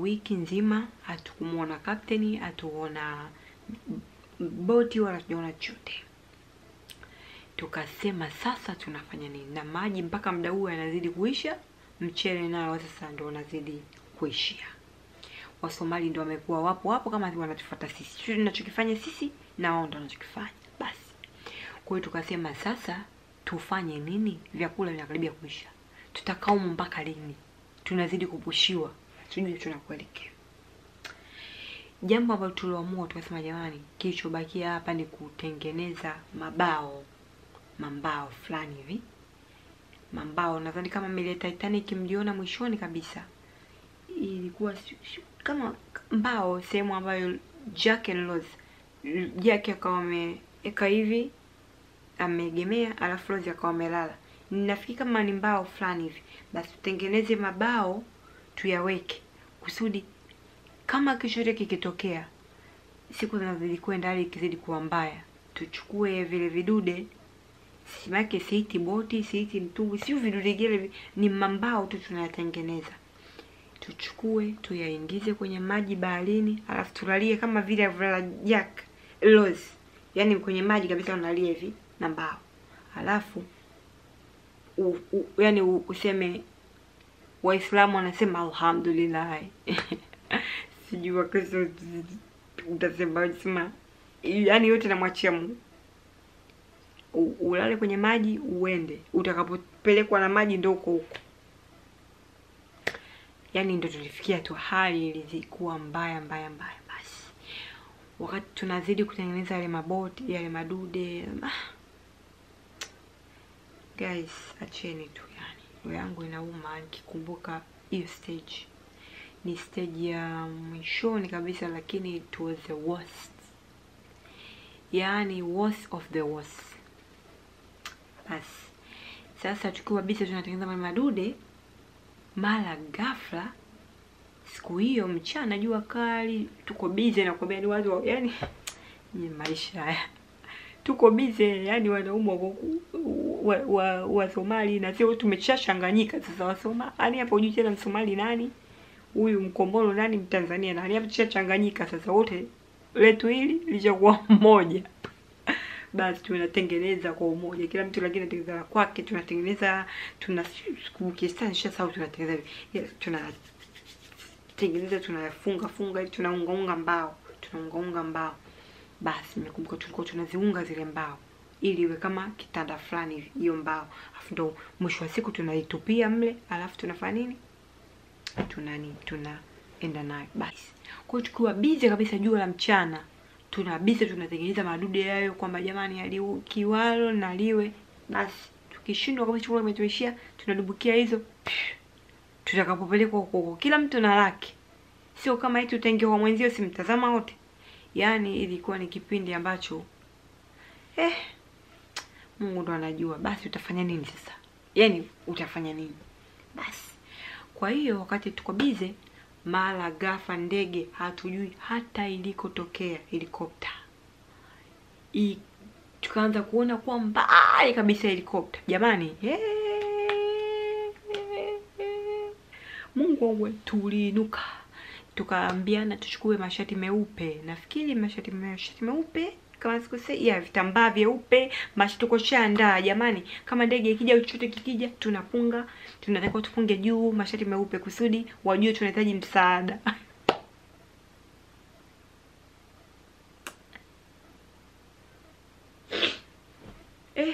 wiki nzima hatukumwona kapteni, hatuona boti wala tujaona chochote. Tukasema sasa tunafanya nini? Na maji mpaka muda huu yanazidi kuisha, mchele nao sasa ndo unazidi kuishia. Wasomali ndo wamekuwa wapo hapo kama wanatufuata sisi, sio tunachokifanya sisi na wao ndo wanachokifanya. Basi kwa hiyo tukasema sasa tufanye nini? Vyakula vinakaribia kuisha, tutakaa humu mpaka lini? Tunazidi kupushiwa, sijui tunakuelekea. Jambo ambalo tuliamua tukasema, jamani, kilichobakia hapa ni kutengeneza mabao, mambao fulani hivi, mambao. Nadhani kama meli ya Titanic mliona mwishoni kabisa, ilikuwa si- si- kama mbao, sehemu ambayo Jack and Rose, Jack akawa ameweka hivi ameegemea, alafu Rose akawa amelala. Nafikiri kama ni mbao fulani hivi, basi tutengeneze mabao tuyaweke kusudi kama chochote kikitokea, siku zinazidi kwenda, hali ikizidi kuwa mbaya, tuchukue vile vidude, simake, siiti boti, siiti mtumbwi, sio vidude gele, vi- ni mambao tu tunayatengeneza, tuchukue tuyaingize kwenye maji baharini, alafu tulalie kama vile alivyolala Jack Rose, yani kwenye maji kabisa, unalia hivi na mbao, alafu u, u, yani u, useme Waislamu wanasema alhamdulillah sijui Wakristo utasema sema, yani yote namwachia Mungu. U- Ulale kwenye maji uende, utakapopelekwa na maji ndo huko huko. Yani ndo tulifikia tu, hali ilikuwa mbaya mbaya mbaya. Basi wakati tunazidi kutengeneza yale maboti yale madude, ah, guys, acheni tu, yani roho yangu inauma nikikumbuka hiyo stage ni stage ya mwishoni kabisa, lakini it was the worst, yaani worst of the worst. Basi sasa tukiwa bisa tunatengeneza mali madude, mara ghafla siku hiyo mchana, jua kali, tuko bize, nakwambia ni watu wa- yani ni maisha haya tuko bize, yani wanaume wako ku- wa, wa, wa Somali na sio tumeshachanganyika sasa. Wasoma yani hapo hujui tena Msomali nani huyu Mkombolo nani Mtanzania nani, hapo tushachanganyika sasa, wote letu hili lishakuwa mmoja. Basi tunatengeneza kwa umoja, kila mtu lakini anatengeneza la kwake, tunatengeneza tuna siku kiasi sawa, tunatengeneza yes, tunatengeneza tunafunga funga, tunaungaunga mbao, tunaungaunga mbao. Basi nimekumbuka tulikuwa tunaziunga zile mbao ili iwe kama kitanda fulani hivi, hiyo mbao, alafu ndo mwisho wa siku tunaitupia mle, alafu tunafanya nini? tunani tunaenda nayo basi. Kwa hiyo tukiwa bize kabisa jua la mchana, tuna bize tunatengeneza madude yayo kwamba jamani, aliu kiwalo na liwe basi. Tukishindwa kabisa chakula kimetuishia, tunadubukia hizo tutakapopelekwa huko huko, kila mtu na lake, sio kama eti utaingia kwa mwenzio simtazama wote. Yaani ilikuwa ni kipindi ambacho eh, Mungu ndo anajua. Basi utafanya nini sasa? Yaani utafanya nini basi? Kwa hiyo wakati tuko bize, mara ghafla ndege hatujui hata ilikotokea helikopta I, tukaanza kuona kwa mbali kabisa helikopta jamani. Mungu wangu, tuliinuka tukaambiana tuchukue mashati meupe, nafikiri mashati mashati meupe kama sikosei, ya vitambaa vyeupe mashi, tuko shaandaa jamani, kama ndege ikija au chochote kikija, tunafunga tunatakiwa tufunge juu mashati meupe kusudi wajue tunahitaji msaada. Eh,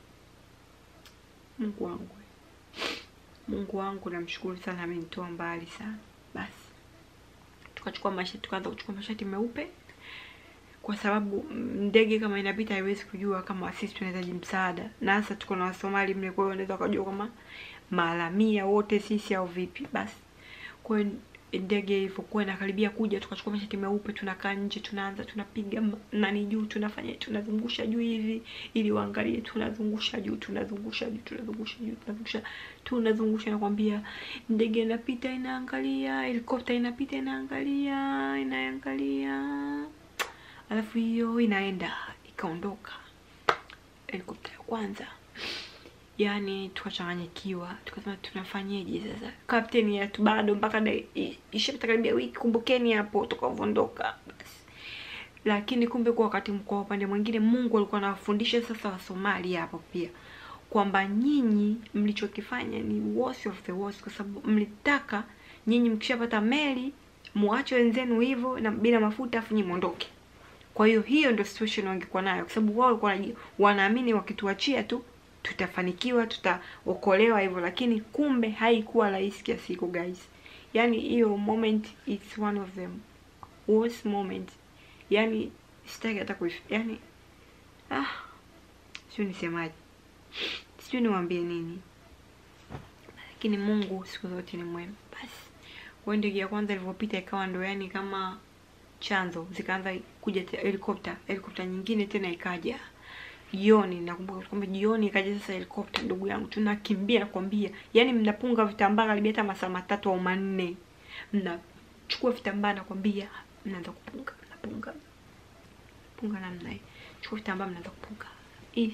Mungu wangu, Mungu wangu, namshukuru sana, amenitoa mbali sana. Basi tukachukua mashati, tukaanza kuchukua mashati meupe kwa sababu ndege kama inapita haiwezi kujua kama sisi tunahitaji msaada, na hasa tuko na Wasomali mle, kwa hiyo wanaweza wakajua kama maalamia wote sisi au vipi. Basi kwa hiyo ndege ilivyokuwa inakaribia kuja, tukachukua mashati meupe, tunakaa nje, tunaanza tunapiga nani juu, tunafanya tunazungusha juu hivi ili waangalie, tunazungusha juu, tunazungusha juu, tunazungusha juu, tunazungusha tunazungusha, nakwambia ndege inapita inaangalia, helikopta inapita inaangalia, inaangalia alafu hiyo inaenda ikaondoka. Helikopta ya kwanza yani tukachanganyikiwa tukasema tunafanyeje sasa kapteni yetu bado mpaka da- i- ishapita karibia wiki kumbukeni hapo tukavondoka basi lakini kumbe kwa wakati kwa upande mwingine mungu alikuwa anawafundisha sasa wasomali hapo pia kwamba nyinyi mlichokifanya ni worst of the worst kwa sababu mlitaka nyinyi mkishapata meli muache wenzenu hivyo na bila mafuta afu nyinyi mwondoke kwa hiyo hiyo ndio situation wangekuwa nayo kwa sababu wao walikuwa wanaji- wanaamini wakituachia tu tutafanikiwa tutaokolewa hivyo lakini kumbe haikuwa rahisi kiasi hiko guys yani hiyo moment it's one of the worst moment yani sitaki hata kuifi yani ah sijui nisemaje sijui niwaambie nini lakini mungu siku zote ni mwema basi kwa hiyo ndege ya kwanza ilivyopita ikawa ndo yani kama chanzo zikaanza kuja te- helikopta helikopta nyingine tena ikaja jioni nakumbuka kwamba jioni ikaja sasa helikopta ndugu yangu tunakimbia nakwambia yani mnapunga vitambaa karibia hata masaa matatu au manne mnachukua vitambaa nakwambia mnaanza kupunga mnapunga punga namna hii chukua vitambaa mnaanza kupunga hii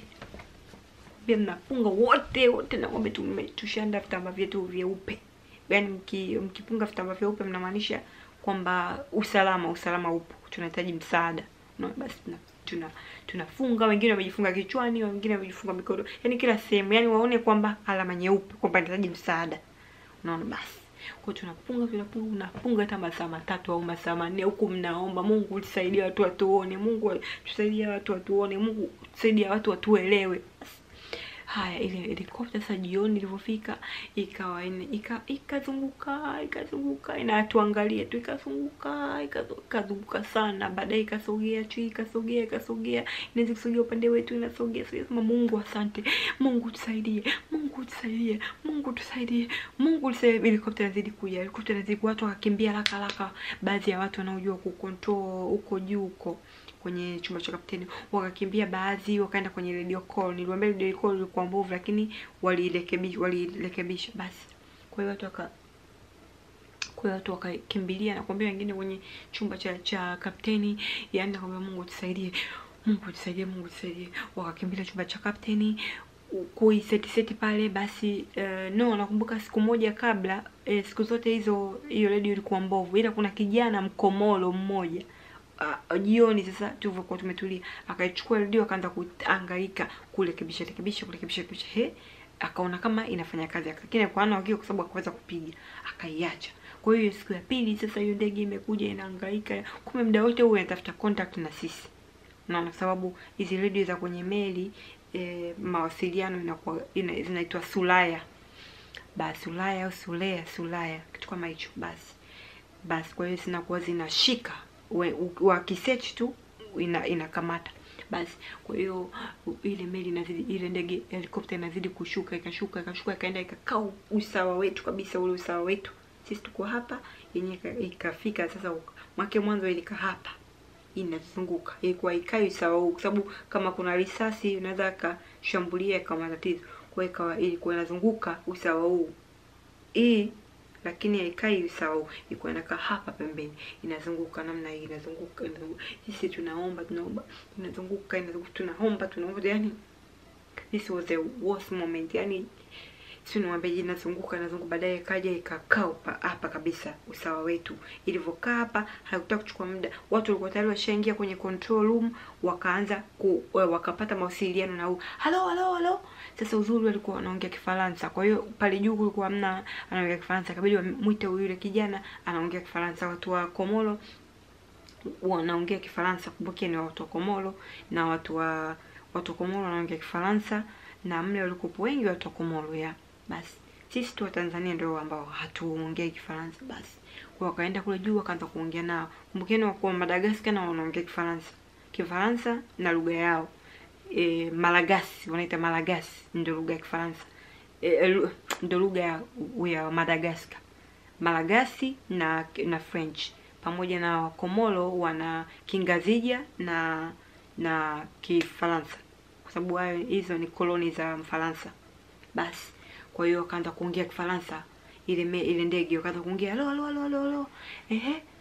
pia mnapunga wote wote nakwambia tume- tushaanda vitambaa vyetu vyeupe yaani mki, mkipunga vitambaa vyeupe mnamaanisha kwamba usalama usalama upo tunahitaji msaada no, basi tuna tuna tunafunga wengine wamejifunga kichwani wengine wamejifunga mikono yani kila sehemu yani waone kwamba alama nyeupe kwamba nahitaji msaada unaona basi kwa hiyo tunapunga tunapunga unapunga hata masaa matatu au masaa manne huku mnaomba mungu tusaidie watu watuone mungu tusaidie watu watuone mungu tusaidie watu watuelewe basi haya ile helikopta sasa jioni ilivyofika ikawa ine- ika ikazunguka ikazunguka inatuangalia tu ikazunguka ikazo- ikazunguka sana baadaye ikasogea chui ikasogea ikasogea inaweza kusogea upande wetu inasogea sogea sema mungu asante mungu tusaidie mungu tusaidie mungu tusaidie mungu tusaidie helikopta inazidi kuja helikopta inazidi kuja, watu wakakimbia haraka haraka baadhi ya watu wanaojua kucontrol huko juu huko kwenye chumba cha kapteni wakakimbia baadhi wakaenda kwenye radio call niliwaambia radio call ilikuwa mbovu lakini walirekebisha walirekebisha basi kwa hiyo watu waka kwa hiyo watu wakakimbilia na kuambia wengine kwenye chumba cha cha kapteni yani nakwambia mungu tusaidie mungu tusaidie mungu tusaidie wakakimbilia chumba cha kapteni kuiseti seti pale basi uh, no nakumbuka siku moja kabla eh, siku zote hizo hiyo redio ilikuwa mbovu ila kuna kijana mkomolo mmoja uh, jioni sasa tulivyokuwa tumetulia akaichukua redio akaanza kuangaika kurekebisha rekebisha kurekebisha rekebisha he akaona kama inafanya kazi lakini alikuwa hana uhakika kwa sababu hakuweza kupiga akaiacha kwa hiyo siku ya pili sasa hiyo ndege imekuja inahangaika kumbe muda wote huo inatafuta contact na sisi naona kwa sababu hizi redio za kwenye meli e, mawasiliano inakuwa ina, zinaitwa sulaya basi sulaya au sulea sulaya kitu kama hicho basi basi kwa hiyo zinakuwa zinashika We- u- wakisearch tu ina inakamata basi kwa hiyo u- ile meli inazidi ile ndege helikopta inazidi kushuka ikashuka ikashuka ikaenda ikakaa usawa wetu kabisa ule usawa wetu sisi tuko hapa yenye ikafika sasa uka- mwake mwanzo ilika hapa inazunguka ilikuwa ikai usawa huu kwa sababu kama kuna risasi inaweza akashambulia ikawa matatizo kwa hiyo ikawa ilikuwa inazunguka usawa huu hii lakini haikai usawa huu ilikuwa inakaa hapa pembeni inazunguka namna hii inazunguka inazunguka sisi tunaomba tunaomba inazunguka inazunguka tunaomba tunaomba yani this was the worst moment yani si niwaambia inazunguka inazunguka baadaye ikaja ikakaa upa- hapa kabisa usawa wetu ilivyokaa hapa haikutaka kuchukua muda watu walikuwa tayari washaingia kwenye control room wakaanza ku, wa- wakapata mawasiliano na huu halo halo halo sasa uzuri walikuwa wanaongea kifaransa kwa hiyo pale juu kulikuwa hamna anaongea kifaransa kabidi wamwite yule kijana anaongea kifaransa watu wa komoro wanaongea kifaransa kumbuke ni watu wa komoro na watu wa watu wa komoro wanaongea kifaransa na mle walikuwepo wengi watu wa komoro ya basi sisi tu wa tanzania ndio ambao hatuongei kifaransa basi kwa wakaenda kule juu wakaanza kuongea nao kumbukeni wakuwa madagaskar na wanaongea kifaransa kifaransa na lugha yao e, malagasi wanaita malagasi ndio lugha ya kifaransa e, lu- ndio lugha ya, ya madagaskar malagasi na na french pamoja na wakomoro wana kingazija na na kifaransa kwa sababu hayo hizo ni koloni za mfaransa basi kwa hiyo wakaanza kuongea kifaransa ile me, ile ndege wakaanza kuongea halo halo halo halo halo ehe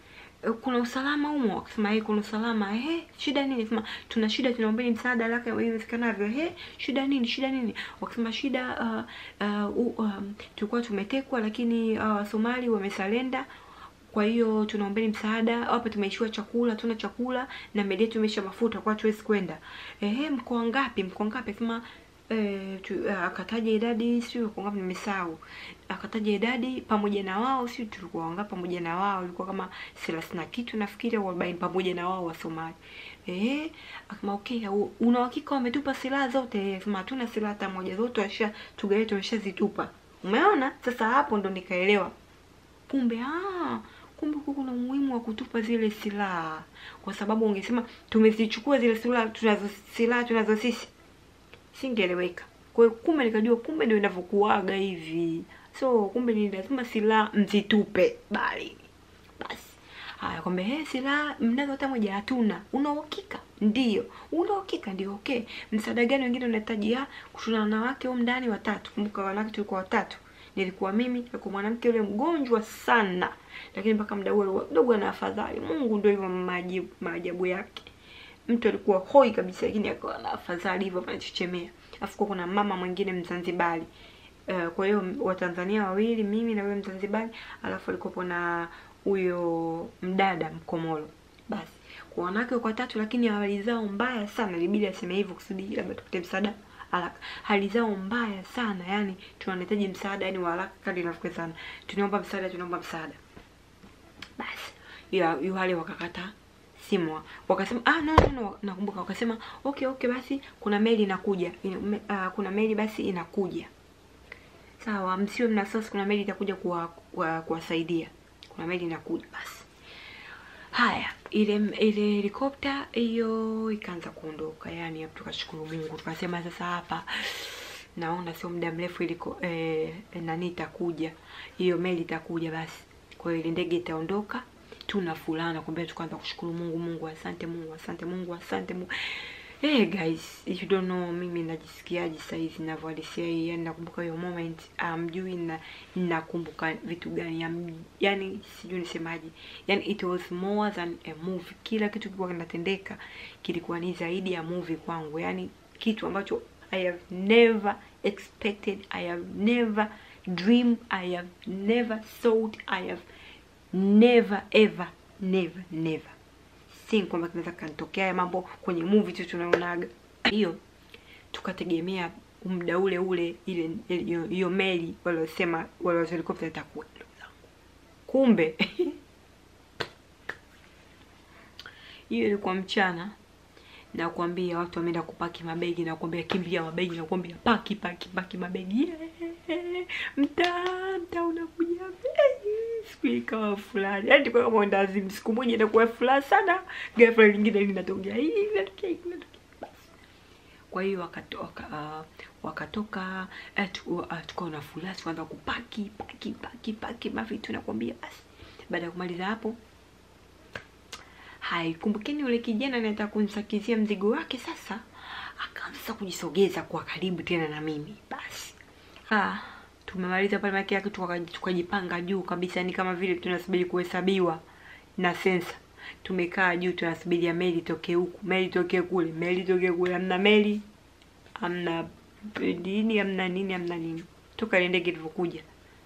"Eh, kuna usalama humo akasema eh kuna usalama eh shida nini sema tuna shida tunaombeni msaada haraka iwezekanavyo eh shida nini shida nini wakasema shida uh, uh, uh, um, tulikuwa tumetekwa lakini uh, Somali wamesalenda kwa hiyo tunaombeni msaada hapa tumeishiwa chakula tuna chakula na meli yetu imeisha mafuta kwa tuwezi kwenda ehe mkoa ngapi mkoa ngapi akasema eh, tu- eh, akataja idadi sio mkoa ngapi nimesahau akataja idadi pamoja na wao sio tulikuwa wangapi pamoja na wao ilikuwa kama thelathini na kitu nafikiri au arobaini pamoja na wao wa Somali eh akama okay u- una uhakika wametupa silaha zote sema hatuna silaha hata moja zote washa tugawe tumeshazitupa umeona sasa hapo ndo nikaelewa kumbe ah kumbe huku kuna umuhimu wa kutupa zile silaha kwa sababu ungesema tumezichukua zile silaha tunazo silaha tunazo sisi singeeleweka kwa hiyo kumbe nikajua kumbe ndio inavyokuaga hivi so kumbe ni lazima silaha mzitupe bali basi haya kwamba he silaha mnazo hata moja hatuna una uhakika ndio una uhakika ndio okay msaada gani wengine unahitaji ah tuna wanawake huko ndani watatu kumbuka wanawake tulikuwa watatu nilikuwa mimi nilikuwa mwanamke yule mgonjwa sana lakini mpaka muda ule kidogo ana afadhali mungu ndio hivyo maajabu maajabu yake mtu alikuwa hoi kabisa lakini akawa na afadhali hivyo anachechemea alafu kuwa kuna mama mwingine mzanzibari uh, kwa hiyo watanzania wawili mimi na huyo mzanzibari alafu alikuwepo na huyo mdada mkomoro basi kwa wanawake kwa tatu lakini hali zao mbaya sana ilibidi aseme hivyo kusudi labda tupate msaada haraka hali zao mbaya sana yani tunahitaji msaada yani wa haraka kadri inavyowezekana tunaomba msaada tunaomba msaada basi ya yu wale wakakata simu wakasema ah no, no, no nakumbuka wakasema okay okay basi kuna meli inakuja Ina- me- ah, kuna meli basi inakuja sawa msiwe mna wasiwasi kuna meli itakuja kuwa- kuwa- kuwasaidia kuna meli inakuja basi haya ile ile helikopta hiyo ikaanza kuondoka yani hapo tukashukuru mungu tukasema sasa hapa naona sio muda mrefu iliko eh, nani itakuja hiyo meli itakuja basi kwa hiyo ile ndege itaondoka tuna fulana kumbe tukaanza kushukuru mungu mungu asante mungu asante mungu asante mungu Hey guys, if you don't know mimi najisikiaje saizi ninavyohalisia hii, yani nakumbuka hiyo moment, amjui na nakumbuka vitu gani, am- yani sijui nisemaje, yani it was more than a movie. Kila kitu kilikuwa kinatendeka kilikuwa ni zaidi ya movie kwangu, yani kitu ambacho I have never expected, I have never dreamed, I have never thought, I have never ever never never si kwamba kinaweza kanitokea haya mambo kwenye movie tu tunaonaga hiyo tukategemea muda ule ule ile hiyo hiyo meli waliosema wale wa helicopter itakuwa ndugu zangu kumbe hiyo ilikuwa mchana na kuambia watu wameenda kupaki mabegi na kuambia kimbia mabegi na kuambia paki paki paki mabegi yeah. mtaa mtaa unakuja hey. siku ikawa fulani yani kwa kama ndazimu siku moja inakuwa furaha sana ghafla lingine linatokea hii linatokea hii linatokea basi kwa hiyo wakatoka uh, wakatoka uh, tu, uh, tukawa na furaha tukaanza kupaki paki paki paki mavitu nakwambia basi baada ya kumaliza hapo hai kumbukeni yule kijana anataka kunisakizia mzigo wake sasa akaanza kujisogeza kwa karibu tena na mimi basi ah tumemaliza pale maki yake tuka- tukajipanga juu kabisa ni kama vile tunasubiri kuhesabiwa na sensa tumekaa juu tunasubiria meli toke huku meli toke kule meli toke kule amna meli amna nini amna nini amna nini toka ile ndege ilivyokuja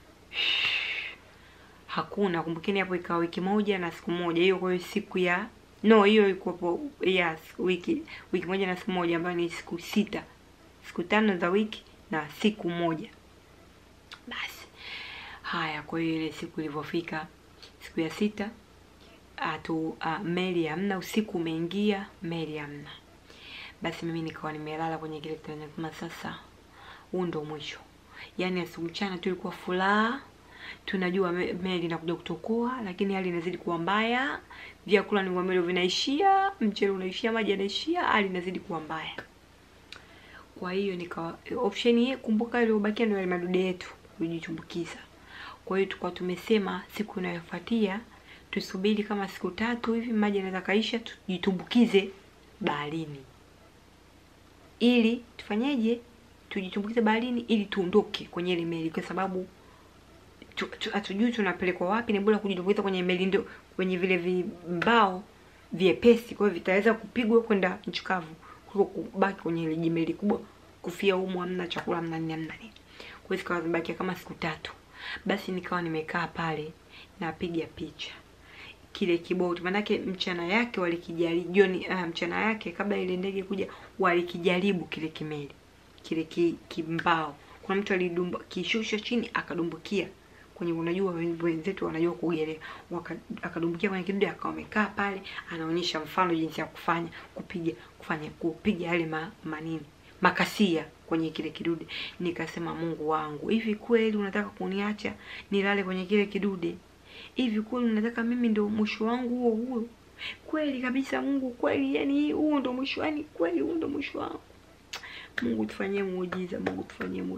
hakuna kumbukeni hapo ikawa wiki moja na siku moja hiyo kwa hiyo siku ya no hiyo ilikuwa yes, wiki wiki moja na siku moja ambayo ni siku sita siku tano za wiki na siku moja basi haya kwa hiyo ile siku ilivyofika siku ya sita atu uh, meli hamna usiku umeingia meli hamna basi mimi nikawa nimelala kwenye kile kitanda kama sasa huu ndo mwisho yaani asubuhi mchana tu ilikuwa furaha tunajua me- meli inakuja kutokoa lakini hali inazidi kuwa mbaya vyakula ni mwamelo vinaishia mchele unaishia maji yanaishia hali inazidi kuwa mbaya kwa hiyo nika option hii kumbuka iliyobakia ndio yale madude yetu kujitumbukiza kwa hiyo tulikuwa tumesema siku inayofuatia tusubiri kama siku tatu hivi maji yanaweza kaisha tujitumbukize baharini ili tufanyeje tujitumbukize baharini ili tuondoke kwenye ile meli kwa sababu tu- tu- hatujui tunapelekwa wapi ni bora kujitumbukiza kwenye meli ndio kwenye vile vimbao vyepesi, kwa hiyo vitaweza kupigwa kwenda nchi kavu kuliko kubaki kwenye ile jimeli kubwa, kufia humo, hamna chakula, hamna nini, hamna nini. Kwa hiyo zikawa zimebakia kama siku tatu. Basi nikawa nimekaa pale napiga picha kile kiboti, manake mchana yake walikijaribu jioni, uh, mchana yake kabla ile ndege kuja walikijaribu kile kimeli kile ki, kimbao. Kuna mtu alidumba kishusha chini akadumbukia kwenye, unajua wenzetu wanajua kuogelea, akadumbukia kwenye kidude, akawa amekaa pale anaonyesha mfano jinsi ya kufanya kupiga kufanya kupiga yale ma, manini makasia kwenye kile kidude. Nikasema, Mungu wangu, hivi kweli unataka kuniacha nilale kwenye kile kidude? Hivi kweli unataka mimi ndio mwisho wangu huo huo? Kweli kabisa Mungu, kweli yani huo ndio mwisho, yani kweli huo ndio mwisho wangu. Mungu tufanyie muujiza, Mungu tufanyie muujiza.